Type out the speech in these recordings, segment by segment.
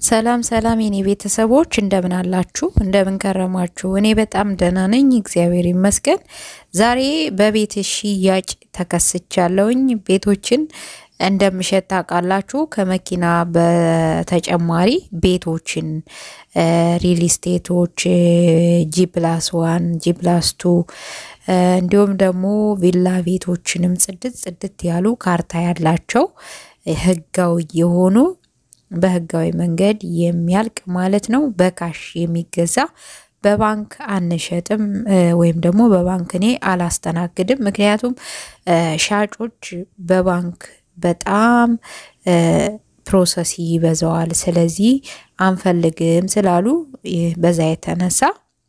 ሰላም ሰላም የኔ ቤተሰቦች እንደምን አላችሁ? እንደምን ከረማችሁ? እኔ በጣም ደህና ነኝ፣ እግዚአብሔር ይመስገን። ዛሬ በቤት ሽያጭ ተከስቻለሁኝ። ቤቶችን እንደምሸጥ ታውቃላችሁ። ከመኪና በተጨማሪ ቤቶችን፣ ሪል ስቴቶች፣ ጂ ፕላስ ዋን፣ ጂ ፕላስ ቱ እንዲሁም ደግሞ ቪላ ቤቶችንም ጽድት ጽድት ያሉ ካርታ ያላቸው ህጋዊ የሆኑ በህጋዊ መንገድ የሚያልቅ ማለት ነው። በካሽ የሚገዛ በባንክ አንሸጥም፣ ወይም ደግሞ በባንክ እኔ አላስተናግድም። ምክንያቱም ሻጮች በባንክ በጣም ፕሮሰስ ይበዛዋል። ስለዚህ አንፈልግም ስላሉ በዛ የተነሳ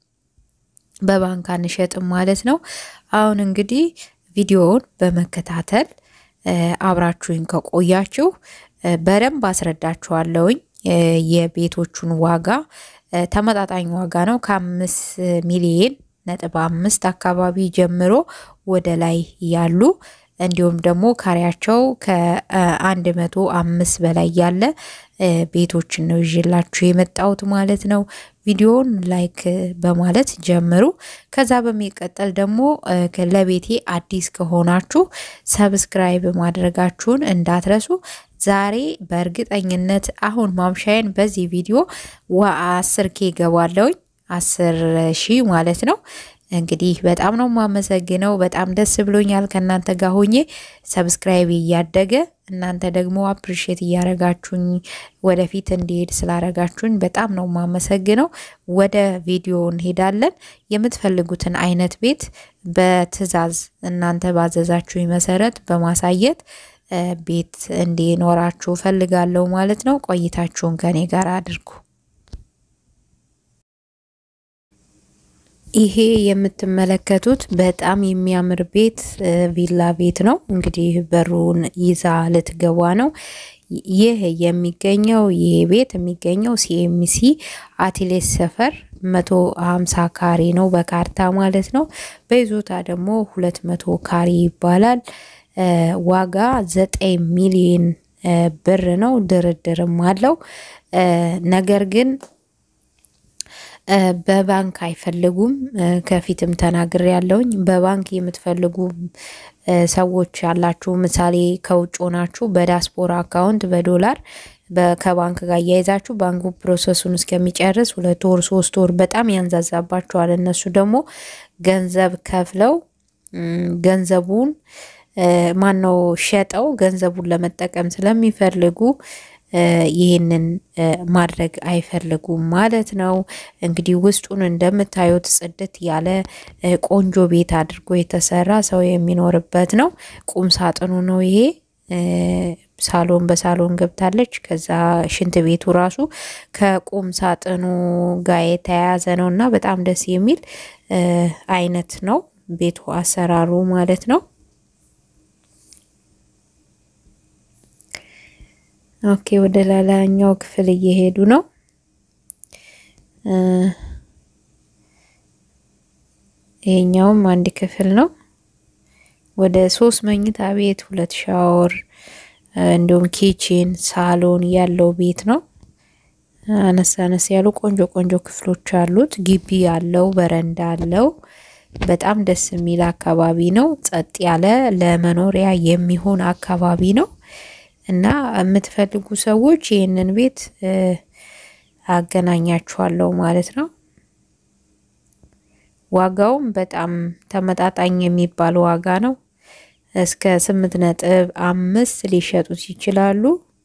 በባንክ አንሸጥም ማለት ነው። አሁን እንግዲህ ቪዲዮውን በመከታተል አብራችሁኝ ከቆያችሁ በደንብ አስረዳችኋለሁኝ። የቤቶቹን ዋጋ ተመጣጣኝ ዋጋ ነው። ከአምስት ሚሊየን ነጥብ አምስት አካባቢ ጀምሮ ወደ ላይ ያሉ እንዲሁም ደግሞ ካሬያቸው ከአንድ መቶ አምስት በላይ ያለ ቤቶችን ነው ይዤላችሁ የመጣሁት ማለት ነው። ቪዲዮውን ላይክ በማለት ጀምሩ። ከዛ በሚቀጠል ደግሞ ለቤቴ አዲስ ከሆናችሁ ሰብስክራይብ ማድረጋችሁን እንዳትረሱ። ዛሬ በእርግጠኝነት አሁን ማምሻዬን በዚህ ቪዲዮ አስር ኬ ገባለውኝ አስር ሺህ ማለት ነው። እንግዲህ በጣም ነው የማመሰግነው። በጣም ደስ ብሎኛል ከእናንተ ጋር ሆኜ ሰብስክራይብ እያደገ እናንተ ደግሞ አፕሪሼት እያረጋችሁኝ ወደፊት እንዲሄድ ስላረጋችሁኝ በጣም ነው የማመሰግነው። ወደ ቪዲዮ እንሄዳለን። የምትፈልጉትን አይነት ቤት በትዕዛዝ እናንተ ባዘዛችሁኝ መሰረት በማሳየት ቤት እንዲኖራችሁ ፈልጋለሁ ማለት ነው። ቆይታችሁን ከኔ ጋር አድርጉ። ይሄ የምትመለከቱት በጣም የሚያምር ቤት ቪላ ቤት ነው። እንግዲህ በሩን ይዛ ልትገባ ነው። ይህ የሚገኘው ይሄ ቤት የሚገኘው ሲኤምሲ አቲሌስ ሰፈር መቶ ሀምሳ ካሬ ነው በካርታ ማለት ነው። በይዞታ ደግሞ ሁለት መቶ ካሬ ይባላል። ዋጋ ዘጠኝ ሚሊዮን ብር ነው። ድርድርም አለው። ነገር ግን በባንክ አይፈልጉም። ከፊትም ተናግሬ ያለውኝ በባንክ የምትፈልጉ ሰዎች ያላችሁ ምሳሌ ከውጭ ሆናችሁ በዳስፖራ አካውንት በዶላር ከባንክ ጋር እያይዛችሁ ባንኩ ፕሮሰሱን እስከሚጨርስ ሁለት ወር ሶስት ወር በጣም ያንዛዛባቸዋል። እነሱ ደግሞ ገንዘብ ከፍለው ገንዘቡን ማነው ሸጠው ገንዘቡን ለመጠቀም ስለሚፈልጉ ይህንን ማድረግ አይፈልጉም ማለት ነው። እንግዲህ ውስጡን እንደምታዩት ጽድት ያለ ቆንጆ ቤት አድርጎ የተሰራ ሰው የሚኖርበት ነው። ቁም ሳጥኑ ነው ይሄ። ሳሎን በሳሎን ገብታለች። ከዛ ሽንት ቤቱ ራሱ ከቁም ሳጥኑ ጋር የተያያዘ ነው እና በጣም ደስ የሚል አይነት ነው ቤቱ አሰራሩ ማለት ነው። ኦኬ ወደ ላላኛው ክፍል እየሄዱ ነው። ይሄኛውም አንድ ክፍል ነው። ወደ ሶስት መኝታ ቤት፣ ሁለት ሻወር እንዲሁም ኪችን፣ ሳሎን ያለው ቤት ነው። አነስ አነስ ያሉ ቆንጆ ቆንጆ ክፍሎች አሉት። ግቢ አለው፣ በረንዳ አለው። በጣም ደስ የሚል አካባቢ ነው። ጸጥ ያለ ለመኖሪያ የሚሆን አካባቢ ነው። እና የምትፈልጉ ሰዎች ይህንን ቤት አገናኛችኋለሁ ማለት ነው። ዋጋውም በጣም ተመጣጣኝ የሚባል ዋጋ ነው። እስከ ስምንት ነጥብ አምስት ሊሸጡት ይችላሉ።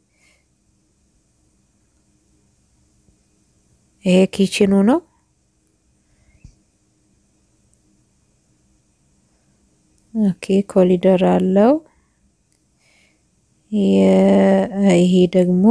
ይሄ ኪችኑ ነው። ኦኬ ኮሊደር አለው። ይሄ ደግሞ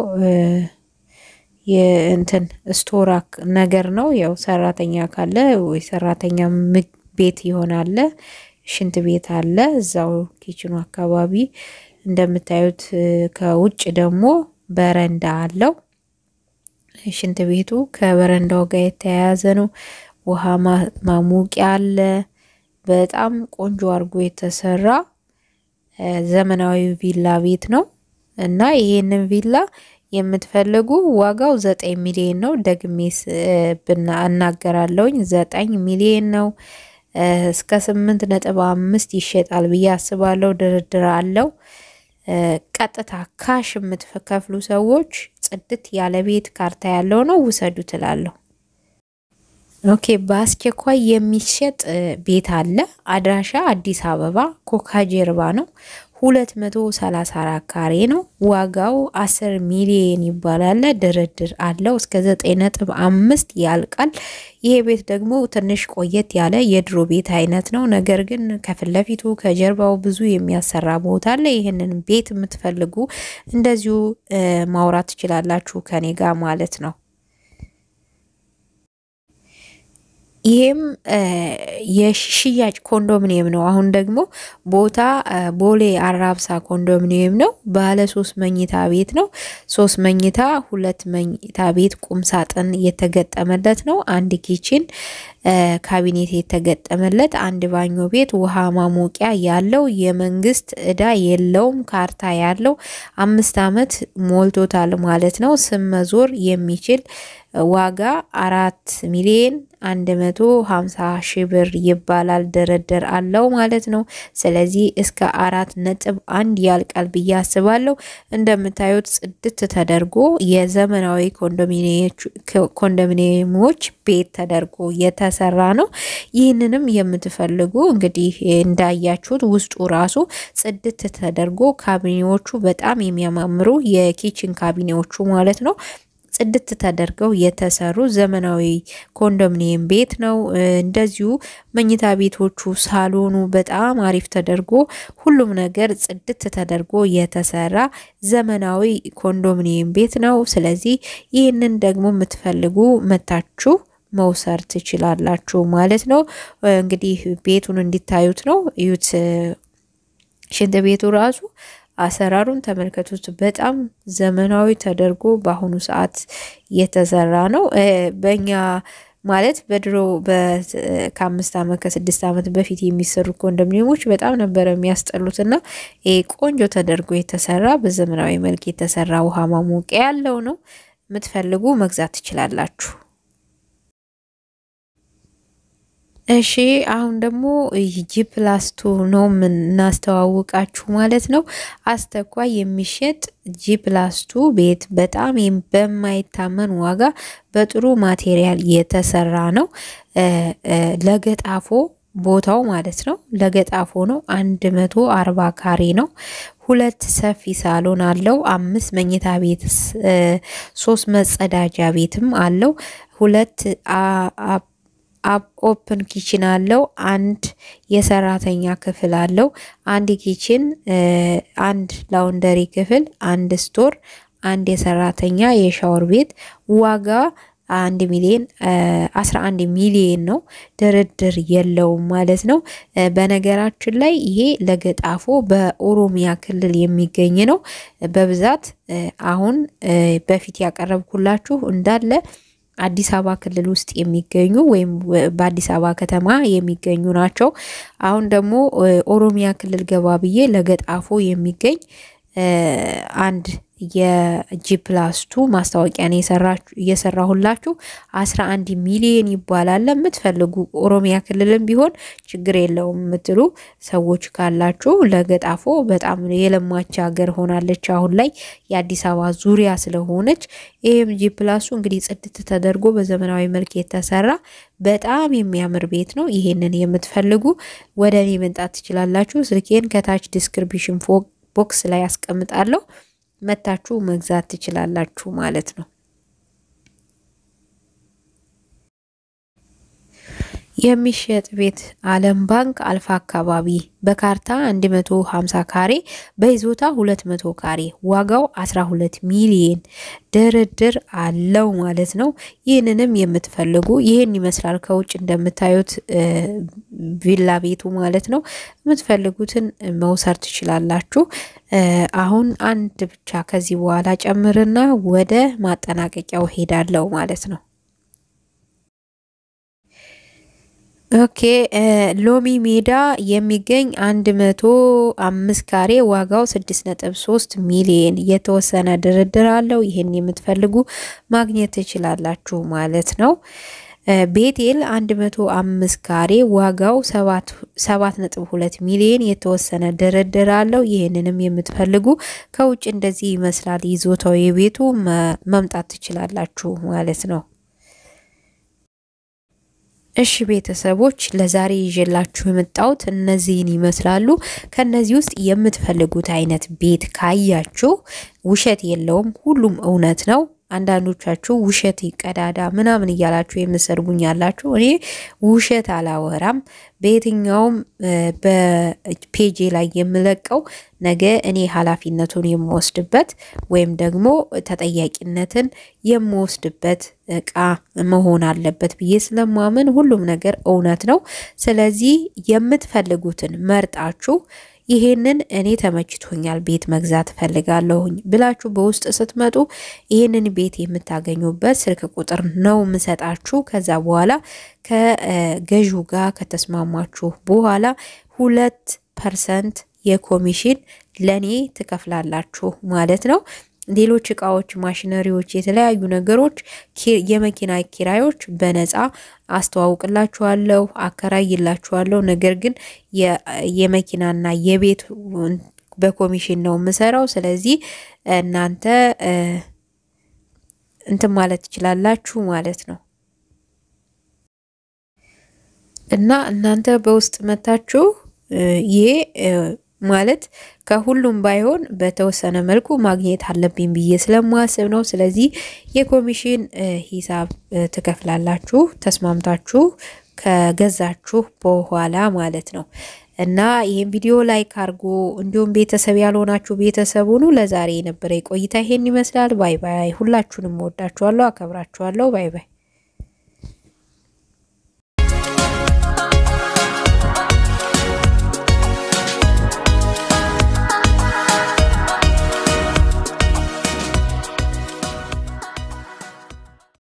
የእንትን ስቶራክ ነገር ነው። ያው ሰራተኛ ካለ ወይ ሰራተኛ ቤት ይሆናል። ሽንት ቤት አለ እዛው ኪችኑ አካባቢ እንደምታዩት። ከውጭ ደግሞ በረንዳ አለው። ሽንት ቤቱ ከበረንዳው ጋር የተያያዘ ነው። ውሃ ማሞቂያ አለ። በጣም ቆንጆ አድርጎ የተሰራ ዘመናዊ ቪላ ቤት ነው እና ይሄንን ቪላ የምትፈልጉ ዋጋው ዘጠኝ ሚሊዮን ነው። ደግሜ ብና እናገራለሁኝ ዘጠኝ ሚሊዮን ነው። እስከ ስምንት ነጥብ አምስት ይሸጣል ብዬ አስባለሁ። ድርድር አለው። ቀጥታ ካሽ የምትከፍሉ ሰዎች ጽድት ያለ ቤት ካርታ ያለው ነው ውሰዱ ትላለሁ። ኦኬ በአስቸኳይ የሚሸጥ ቤት አለ። አድራሻ አዲስ አበባ ኮካ ጀርባ ነው። ሁለት መቶ ሰላሳ አራት ካሬ ነው። ዋጋው አስር ሚሊየን ይባላል። ድርድር አለው እስከ ዘጠኝ ነጥብ አምስት ያልቃል። ይሄ ቤት ደግሞ ትንሽ ቆየት ያለ የድሮ ቤት አይነት ነው። ነገር ግን ከፊት ለፊቱ ከጀርባው ብዙ የሚያሰራ ቦታ አለ። ይህንን ቤት የምትፈልጉ እንደዚሁ ማውራት ትችላላችሁ ከኔ ጋር ማለት ነው። ይሄም የሽያጭ ኮንዶሚኒየም ነው። አሁን ደግሞ ቦታ ቦሌ አራብሳ ኮንዶሚኒየም ነው። ባለ ሶስት መኝታ ቤት ነው። ሶስት መኝታ፣ ሁለት መኝታ ቤት ቁም ሳጥን የተገጠመለት ነው። አንድ ኪችን ካቢኔት የተገጠመለት አንድ ባኞ ቤት ውሃ ማሞቂያ ያለው የመንግስት እዳ የለውም። ካርታ ያለው አምስት ዓመት ሞልቶታል ማለት ነው። ስም መዞር የሚችል ዋጋ አራት ሚሊዮን አንድ መቶ ሀምሳ ሺህ ብር ይባላል። ድርድር አለው ማለት ነው። ስለዚህ እስከ አራት ነጥብ አንድ ያልቃል ብዬ አስባለሁ። እንደምታዩት ጽድት ተደርጎ የዘመናዊ ኮንዶሚኒየሞች ቤት ተደርጎ የተሰራ ነው። ይህንንም የምትፈልጉ እንግዲህ እንዳያችሁት ውስጡ ራሱ ጽድት ተደርጎ ካቢኔዎቹ በጣም የሚያማምሩ የኪችን ካቢኔዎቹ ማለት ነው ጽድት ተደርገው የተሰሩ ዘመናዊ ኮንዶሚኒየም ቤት ነው። እንደዚሁ መኝታ ቤቶቹ፣ ሳሎኑ በጣም አሪፍ ተደርጎ ሁሉም ነገር ጽድት ተደርጎ የተሰራ ዘመናዊ ኮንዶሚኒየም ቤት ነው። ስለዚህ ይህንን ደግሞ የምትፈልጉ መታችሁ መውሰድ ትችላላችሁ ማለት ነው። እንግዲህ ቤቱን እንዲታዩት ነው። እዩት። ሽንት ቤቱ ራሱ አሰራሩን ተመልከቱት። በጣም ዘመናዊ ተደርጎ በአሁኑ ሰዓት የተሰራ ነው። በእኛ ማለት በድሮ ከአምስት ዓመት ከስድስት ዓመት በፊት የሚሰሩ ኮንዶሚኒየሞች በጣም ነበረ የሚያስጠሉትና ይሄ ቆንጆ ተደርጎ የተሰራ በዘመናዊ መልክ የተሰራ ውሃ ማሞቂያ ያለው ነው። የምትፈልጉ መግዛት ትችላላችሁ። እሺ አሁን ደግሞ ጂ ፕላስ ቱ ነው የምናስተዋውቃችሁ ማለት ነው። አስተኳይ የሚሸጥ ጂ ፕላስ ቱ ቤት በጣም በማይታመን ዋጋ በጥሩ ማቴሪያል የተሰራ ነው። ለገጣፎ ቦታው ማለት ነው። ለገጣፎ ነው። አንድ መቶ አርባ ካሬ ነው። ሁለት ሰፊ ሳሎን አለው። አምስት መኝታ ቤት፣ ሶስት መጸዳጃ ቤትም አለው። ሁለት አብ ኦፕን ኪችን አለው። አንድ የሰራተኛ ክፍል አለው። አንድ ኪችን፣ አንድ ላውንደሪ ክፍል፣ አንድ ስቶር፣ አንድ የሰራተኛ የሻወር ቤት ዋጋ አንድ ሚሊዮን አስራ አንድ ሚሊዮን ነው። ድርድር የለውም ማለት ነው። በነገራችን ላይ ይሄ ለገጣፎ በኦሮሚያ ክልል የሚገኝ ነው። በብዛት አሁን በፊት ያቀረብኩላችሁ እንዳለ አዲስ አበባ ክልል ውስጥ የሚገኙ ወይም በአዲስ አበባ ከተማ የሚገኙ ናቸው። አሁን ደግሞ ኦሮሚያ ክልል ገባ ብዬ ለገጣፎ የሚገኝ አንድ የጂ ፕላስ ቱ ማስታወቂያን እየሰራሁላችሁ አስራ አንድ ሚሊዮን ይባላል። የምትፈልጉ ኦሮሚያ ክልልም ቢሆን ችግር የለውም የምትሉ ሰዎች ካላችሁ ለገጣፎ በጣም የለማች ሀገር ሆናለች አሁን ላይ የአዲስ አበባ ዙሪያ ስለሆነች። ይህም ጂ ፕላሱ እንግዲህ ጽድት ተደርጎ በዘመናዊ መልክ የተሰራ በጣም የሚያምር ቤት ነው። ይሄንን የምትፈልጉ ወደ እኔ መምጣት ትችላላችሁ። ስልኬን ከታች ዲስክሪፕሽን ቦክስ ላይ ያስቀምጣለሁ መታችሁ መግዛት ትችላላችሁ ማለት ነው። የሚሸጥ ቤት አለም ባንክ አልፋ አካባቢ በካርታ 150 ካሬ በይዞታ 200 ካሬ ዋጋው 12 ሚሊየን ድርድር አለው ማለት ነው። ይህንንም የምትፈልጉ ይህን ይመስላል ከውጭ እንደምታዩት ቪላ ቤቱ ማለት ነው። የምትፈልጉትን መውሰድ ትችላላችሁ። አሁን አንድ ብቻ ከዚህ በኋላ ጨምርና ወደ ማጠናቀቂያው ሄዳለው ማለት ነው። ኦኬ ሎሚ ሜዳ የሚገኝ አንድ መቶ አምስት ካሬ ዋጋው ስድስት ነጥብ ሶስት ሚሊየን የተወሰነ ድርድር አለው። ይህን የምትፈልጉ ማግኘት ትችላላችሁ ማለት ነው። ቤቴል አንድ መቶ አምስት ካሬ ዋጋው ሰባት ነጥብ ሁለት ሚሊየን የተወሰነ ድርድር አለው። ይህንንም የምትፈልጉ ከውጭ እንደዚህ ይመስላል ይዞታው የቤቱ መምጣት ትችላላችሁ ማለት ነው። እሺ ቤተሰቦች ለዛሬ ይዤላችሁ የመጣሁት እነዚህን ይመስላሉ። ከነዚህ ውስጥ የምትፈልጉት አይነት ቤት ካያችሁ ውሸት የለውም፣ ሁሉም እውነት ነው። አንዳንዶቻችሁ ውሸት ቀዳዳ ምናምን እያላችሁ የምሰርጉኝ ያላችሁ፣ እኔ ውሸት አላወራም። በየትኛውም በፔጄ ላይ የምለቀው ነገ እኔ ኃላፊነቱን የምወስድበት ወይም ደግሞ ተጠያቂነትን የምወስድበት እቃ መሆን አለበት ብዬ ስለማምን ሁሉም ነገር እውነት ነው። ስለዚህ የምትፈልጉትን መርጣችሁ ይሄንን እኔ ተመችቶኛል ቤት መግዛት ፈልጋለሁኝ ብላችሁ በውስጥ ስትመጡ ይሄንን ቤት የምታገኙበት ስልክ ቁጥር ነው የምሰጣችሁ። ከዛ በኋላ ከገዢው ጋር ከተስማማችሁ በኋላ ሁለት ፐርሰንት የኮሚሽን ለኔ ትከፍላላችሁ ማለት ነው። ሌሎች እቃዎች፣ ማሽነሪዎች፣ የተለያዩ ነገሮች፣ የመኪና ኪራዮች በነፃ አስተዋውቅላችኋለሁ፣ አከራይላችኋለሁ። ነገር ግን የመኪናና የቤት በኮሚሽን ነው የምሰራው። ስለዚህ እናንተ እንትን ማለት ትችላላችሁ ማለት ነው እና እናንተ በውስጥ መታችሁ ይሄ ማለት ከሁሉም ባይሆን በተወሰነ መልኩ ማግኘት አለብኝ ብዬ ስለማስብ ነው። ስለዚህ የኮሚሽን ሂሳብ ትከፍላላችሁ ተስማምታችሁ ከገዛችሁ በኋላ ማለት ነው። እና ይህን ቪዲዮ ላይክ አድርጎ እንዲሁም ቤተሰብ ያልሆናችሁ ቤተሰብ ሁኑ። ለዛሬ የነበረ ቆይታ ይሄን ይመስላል። ባይ ባይ። ሁላችሁንም ወዳችኋለሁ፣ አከብራችኋለሁ። ባይ ባይ።